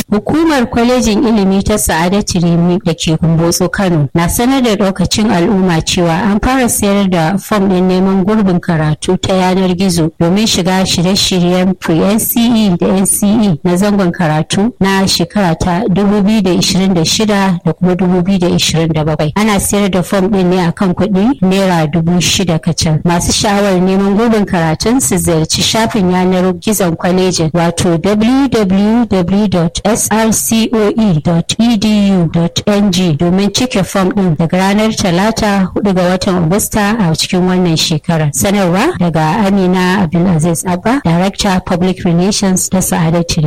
Hukumar kwalejin ilimi ta Sa'adatu Rimi da ke Kumbotso Kano na sanar da lokacin al'umma cewa an fara sayar da fom ɗin neman gurbin karatu ta yanar gizo domin shiga shirye-shiryen pre-NCE da NCE na zangon karatu na shekara ta 2026 da kuma 2027. Ana sayar da fom ɗin ne akan kuɗi naira dubu shida kacal. Masu sha'awar neman gurbin karatun su ziyarci shafin yanar gizon kwalejin wato www.srcoe.edu.ng domin cike fom ɗin daga ranar talata 4 ga watan Agusta a cikin wannan shekarar. Sanarwa daga Amina Abdulaziz Abba, Director Public Relations ta Sa'adatu